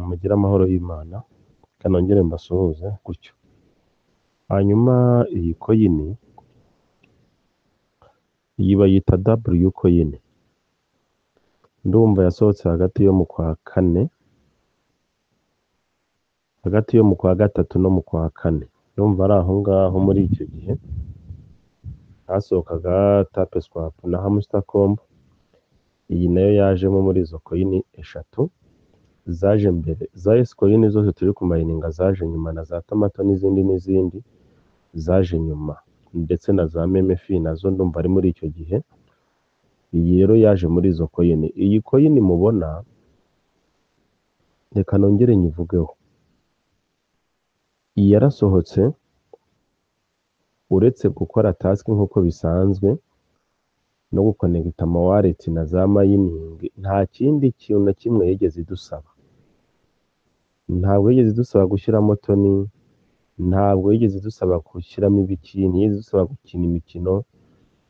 mugire amahoro y'Imana kanongere mbasuhuze gutyo. Hanyuma iyi koyini iyi bayita W koyini, ndumva yasohotse hagati yo mu kwa kane, hagati yo mu kwa gatatu no mu kwa kane, ndumva ari aho ngaho muri icyo gihe hasohokaga tape swapu na hamusita kombo, iyi nayo yajemo muri izo koyini eshatu zaje mbere, za esi koyini zose turi kumayininga zaje nyuma na za tomato n'izindi n'izindi zaje nyuma ndetse na za memefi nazo ndumva ari muri icyo gihe, iyi rero yaje muri izo koyini, iyi koyini mubona reka nongere nyivugeho, iyi yarasohotse uretse gukora tasike nk'uko bisanzwe no gukonegita amawaleti na za mayiningi, nta kindi kintu na kimwe yigeze idusaba, ntabwo yigeze idusaba gushyiramo toni, ntabwo yigeze idusaba gushyiramo ibiki, ntiyigeze idusaba gukina imikino,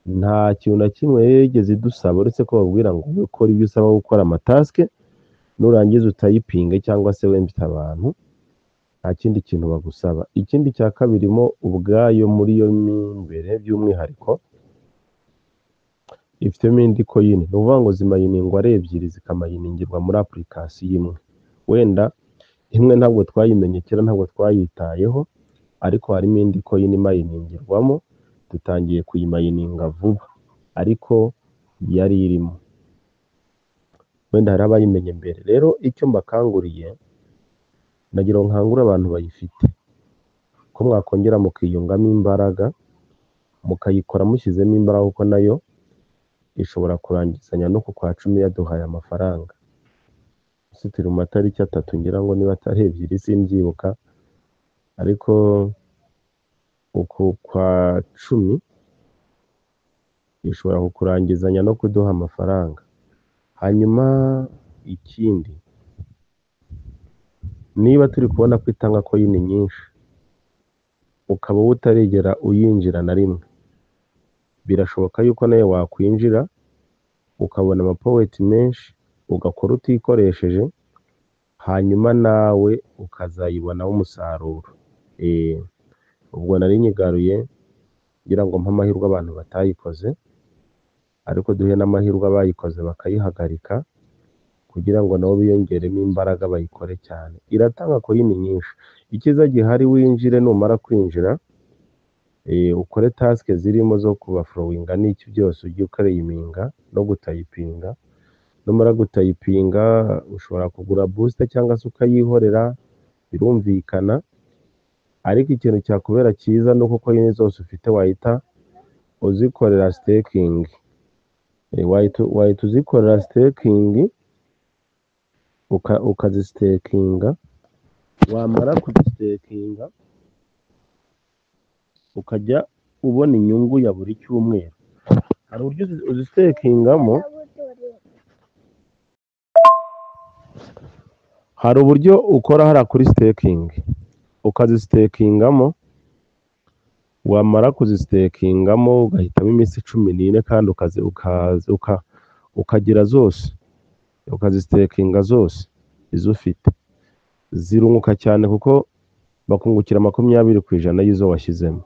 nta kintu na kimwe yigeze idusaba uretse ko babwira ngo ube ukora ibyo usaba gukora amatasike, nurangiza utayipinge cyangwa se wembyita abantu, nta kindi kintu bagusaba. Ikindi cya kabiri mo ubwayo muri yo mo imbere by'umwihariko, ifitemo indi koyini, ni ukuvuga ngo zimayiningwa ari ebyiri zikamayiningirwa muri apulikasiyo imwe, wenda imwe ntabwo twayimenye kera ntabwo twayitayeho ariko harimo indi koyini imayiningirwamo, dutangiye kuyimayininga vuba ariko yari irimo, wenda hari abayimenye mbere, rero icyo mbakanguriye nagira ngo nkangure abantu bayifite, ko mwakongera mukiyungamo imbaraga, mukayikora mushyizemo imbaraga kuko nayo ishobora kurangizanya no ku kwa cumi yaduhaye amafaranga, uzi turi mu matariki atatu ngira ngo niba atari ebyiri simbyibuka, ariko uku kwa cumi ishobora kukurangizanya no kuduha amafaranga. Hanyuma ikindi niba turi kubona ko itanga koyini nyinshi, ukaba wowe utarigera uyinjira na rimwe, birashoboka yuko nawe wakwinjira ukabona amapoweti menshi, ugakora utikoresheje, hanyuma nawe ukazayibonaho umusaruro. Eee, ubwo nari nyigaruye ngira ngo mpe amahirwe abantu batayikoze, ariko duhe n'amahirwe abayikoze bakayihagarika kugira ngo nabo biyongeremo imbaraga bayikore cyane. Iratanga koyini nyinshi, icyiza gihari winjire numara kwinjira, ukore tasike zirimo zo kubafurowinga n'iki byose ujye ukayiminga no gutayipinga, numara gutayipinga ushobora kugura busita cyangwa se ukayihorera birumvikana, ariko ikintu cyakubera cyiza ni uko koyini zose ufite wahita uzikorera sitekingi, wahita uzikorera sitekingi ukazisitekinga, wamara kuzisitekinga ukajya ubona inyungu ya buri cyumweru, hari uburyo uzitekingamo, hari uburyo ukora hariya kuri sitekingi, ukazisitekingamo, wamara kuzisitekingamo ugahitamo iminsi cumi n'ine kandi ukagira zose, ukazisitekinga zose izo ufite, zirunguka cyane kuko bakungukira makumyabiri ku ijana y'izo washyizemo.